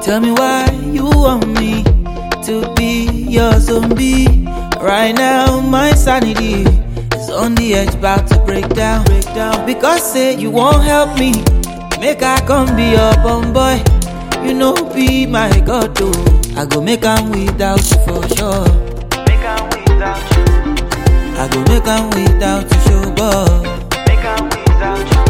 Tell me why you want me to be your zombie. Right now, my sanity is on the edge, about to break down, break down. Because say you won't help me, make I come be your bum boy. You know, be my god, though. I go make am without you for sure. Make am without you. I go make am without you, show boy. Make am without you.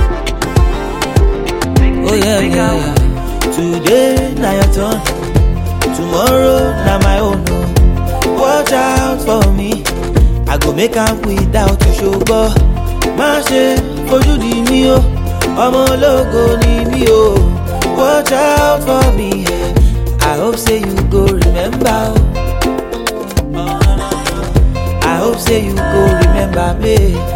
Make, Oh yeah, make yeah, am- yeah. Today na your turn, tomorrow na my own. Oh. Watch out for me, I go make am without you ṣùgbọ́n má ṣe fojú di mí o, ọmọ ológo ni mí o. Watch out for me, yeah. I hope say you go remember. Oh. I hope say you go remember me.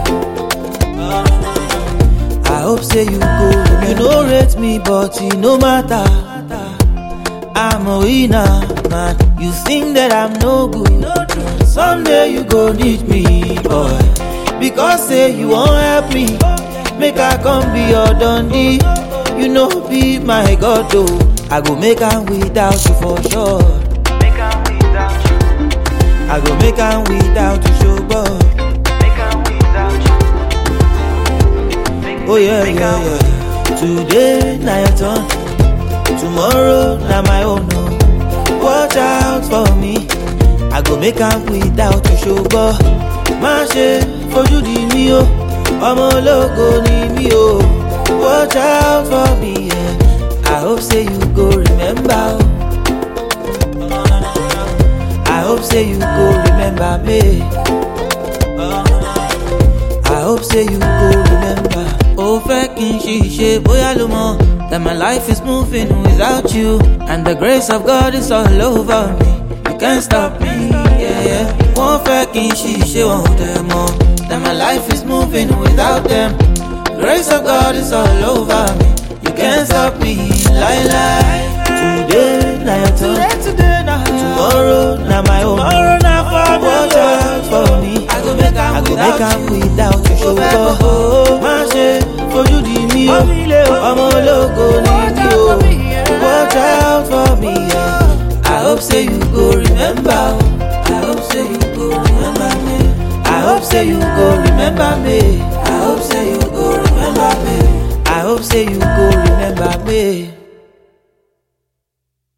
I hope say you go. You no rate me, but it no matter. I'm a winner, man. You think that I'm no good. Someday you go need me, boy. Because say you won't help me. Make I come be your dundee. You know be my god though. I go make am without you for sure. Make am without you. I go make am without you, show boy. Make am without you. Make, Oh yeah, make yeah, am- yeah. Today na your turn, tomorrow na my own. Oh. Watch out for me, I go make am without you ṣùgbọ́n má ṣe fojú di mí o, ọmọ ológo ni mí o. Watch out for me, yeah. I hope say you go remember. Oh. I hope say you go remember me. I hope say you go remember. Ó fẹ́ kí n ṣiṣẹ́ bóyá ló mọ̀ that my life is moving without you and the grace of God is all over me. You can't stop me. Yeah, yeah. Wọ́n fẹ́ kí n ṣiṣẹ́ wọn ò dẹ̀ mọ̀ that my life is moving without them. Grace of God is all over me. You can't stop me. Lie, lie. Today na your turn. Today na Tomorrow na my own. Tomorrow na for me. Watch out for me. I go make am I go without make am you. without you ṣùgbọ́n má ṣe fojú di mí o ọmọ ológo ni mí o watch out for me yeah. I hope say you go remember o I hope say you go remember me I hope say you go remember me I hope say you go remember me I hope say you go remember me.